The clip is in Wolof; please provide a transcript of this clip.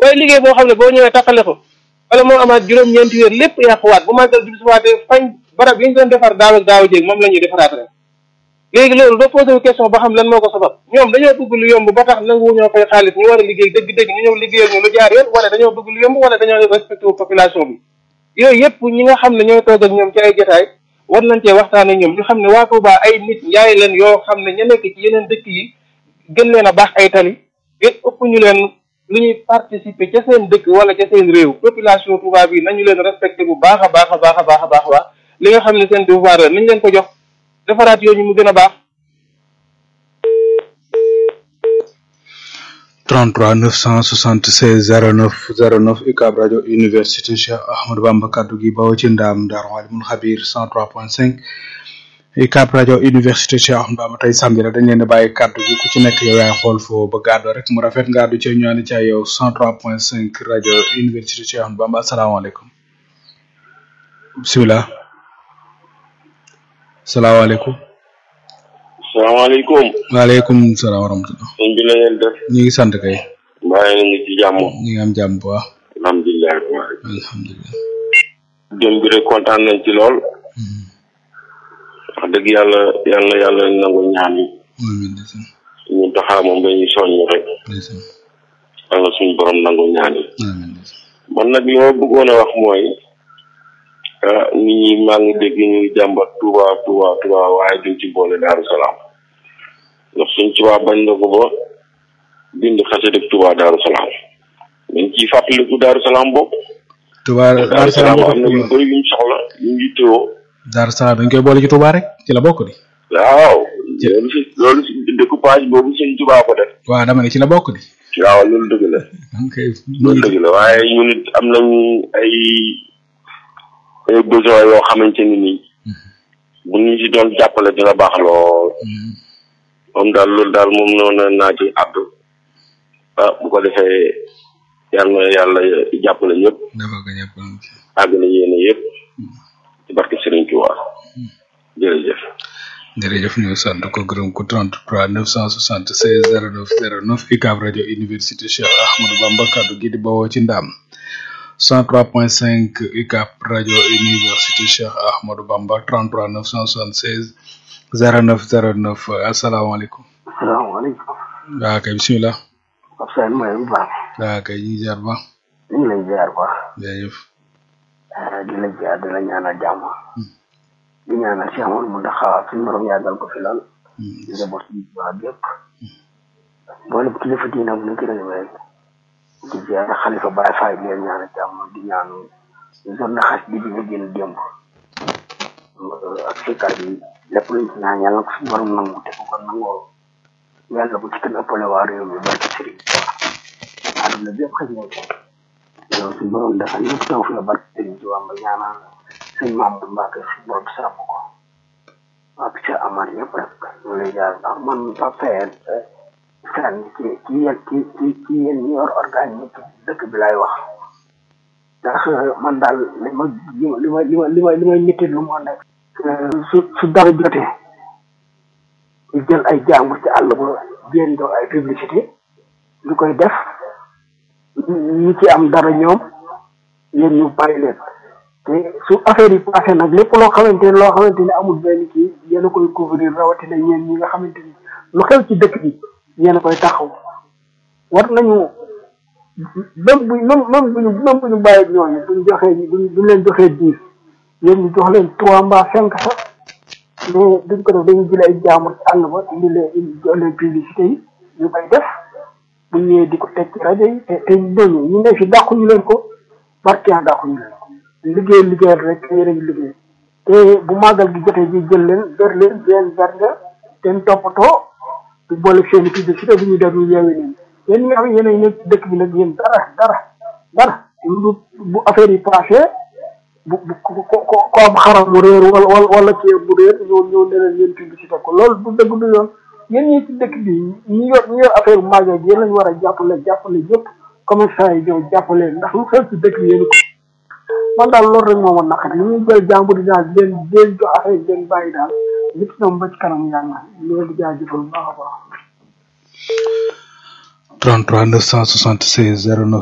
waaye liggéey boo xam ne boo ñëwee takkale ko wala moo amaat juróom-ñeenti weer lépp yàquwaat bu màggal jub siwaatee fañ barab yi ñu doon defar daaw ak daaw jéeg moom la ñuy defaraat rek léegi loolu doo posé wu question ba xam lan moo ko sabab ñoom dañoo bëgg lu yomb ba tax nangu ñoo fay xaalis ñu war a liggéey dëgg-dëgg ñu ñëw liggéeyal ñu lu jaar yoon wala dañoo bëgg lu yomb wala dañoo respecté wu population bi yooyu yëpp ñi nga xam ne ñooy toog ak ñoom ci ay jotaay war nañ cee waxtaan ak ñoom ñu xam ne waa Touba ay nit njaay leen yoo xam ne ña nekk ci yeneen dëkk yi gën leen a baax ay tali gën ëpp ñu leen lu ñuy participer ca seen dëkk wala ca seen réew population Touba bi nañu leen respecté bu baax a baax a baax a baax a baax waa li nga xam ne seen devoir la nañ leen ko jox defaraat yooyu mu gën a baax 33 976 09 09 UCAB rajo université Cheikh Ahmadou Bamba kaddu gi bawoo ci ndaam Daaru Alimul Xabir 103.5 UCAB rajo université Cheikh Ahmadou Bamba tey samedi la dañ leen di bàyyi kaddu gi ku ci nekk yow yaay xool foo ba gàddu rek mu rafet nga àddu ci ñu ànd ci ay yow 103.5 rajo université Cheikh Ahmadou Bamba asalaamaaleykum bisimilah salaamaaleykum. salaamaaleykum. waaleykum salaam wa rahmatulah. sëñ bi la ngeen def. ñu ngi sant kay. mbaa yéen a ngi ci jàmm. ñu ngi am jàmm bu baax. alhamdulilah. alhamdulilah. démb bi rek kontaan nañ ci lool. wax dëgg yàlla yal na yàlla nangu ñaan yi. amiin ndeysaan. ñu taxaa moom dañuy soññ rek. ndeysaan. yàlla suñu borom nangu ñaan yi. amiin ndeysaan. man nag li ma bëggoon a wax mooy. ah nit ñi maa ngi dégg ñu ngi jàmbat Touba Touba Touba waaye duñ ci boole Daaru Salaam. ndax suñ Touba bañ na ko ba bind xase dëkk Touba Daaru Salaam. dañ ciy fàttaliku Daaru Salaam bopp. Touba Daaru Daaru Salaam Salaam am na yu bëri yuñ soxla ñu ngi teewoo. Daaru Salaam dañ koy boole ci Touba rek ci la bokk di. waaw loolu si loolu si découpage boobu suñ Touba ko def. waaw dama ne ci la bokk di. waaw loolu dëgg la. ok loolu dëgg la waaye ñun it am nañu ay ay besoin yoo xamante ni nii bu ñu si doon jàppale dina baax lool moom daal loolu daal moom noonu naa ci àddu ah bu ko defee yal na yàlla jàppale ñëpp dafa ko ñëpp àgg na yéene yëpp ci barke Serigne Touba jërëjëf. jërëjëf ñu sant ko gërëm ko 33 976 09 09 UCAB rajo université Cheikh Ahmadou Bamba kaddu gi di bawoo ci ndaam 103.5 UCAB rajo université Cheikh Ahmadou Bamba 33 976 09 09 asalaamaaleykum. salaamaaleykum. waaw kay bisimilah. Pape Seye mooy bu baax. waaw kay ñu ngi ziar ba. ñu ngi lay ziar baax. jërëjëf. di la ziar di la ñaanal jàmm. di ñaanal Cheikh Amadou Mountakha suñu borom yàggal ko fi lool. di njaboot yi waa bépp. boole kilifa diina bu nekk réew rek. di ziar xalifa Baye Faye di leen ñaanal jàmm di ñaan journée xas bi ñu génn démb. ak sikkar bi lépp luñ ci ñaan yàlla ko suñu borom nangu te ko kon nangoo yàlla bu ci kenn ëppale waa réew mi barke Sëriñ Tuubaa àdduna bi yëpp xëy na ci yow suñu borom dafa ñëpp taw fi la barke Sëriñ Tuubaa ba ñaanal sëñ Mamadou Mbacke suñu borom sàmm ko ak ca Amar ñëpp rek ñu lay jaar ndax man Pape Seye fenn ci ci yéen ci ci ci yéen ñi yor organe yi ci dëkk bi lay wax ndax man daal li ma li ma li ma li ma li ma ñetti lu moo nekk su su dara jotee ñu jël ay jàmbur ci àll ba génn doo ay publicité ñu koy def ñi ci am dara ñoom yéen ñu bàyyi leen te su affaire yi passé nag lépp loo xamante ne loo xamante ne amul benn kii yéen a koy couvrir rawatina ñeen ñi nga xamante ni lu xew ci dëkk bi yéen a koy taxaw war nañu même bu même même buñu même bu ñu bàyyi ñooñu buñ joxee buñ buñ leen joxee dix yéen ñu jox leen trois mbaa cinq sax mais duñ ko def dañuy jëlee ay jaamur ci àll ba indi leen indi jox leen publicité yi ñu koy def bu ñëwee di ko teg ci rajo yi te te ñooñu ñu ne fi dàquñu leen ko barkeel dàquñu leen ko liggéey liggéey rek yéen a ngi liggéey te bu màggal gi jotee ji jël leen ber leen leen ber nga ten toppatoo du boole seen i publicité bu ñu def ñu yeewi leen yéen ñi nga xam ne yéen a nekk ci dëkk bi nag yéen dara dara dara lu bu affaire yi passé bu bu ko ko ko am xaram mu réer wala wala wala kii bu réer ñëw ñëw ne leen yéen publicité ko loolu du dëgg du yoon yéen ñi ci dëkk bi ñi yor ñi yor affaire màggal gi yéen lañu war a jàppale jàppale yëpp commerçant yi ñëw jàppale ndax lu xew ci dëkk bi yéen ko man daal loolu rek moo ma naqari li ñuy jël jàmbur yi daal leen leen jox affaire yi leen bàyyi daal nit ñoom ba ci kanam yàlla loolu di jaajëfal bu baax a baax 33 976 09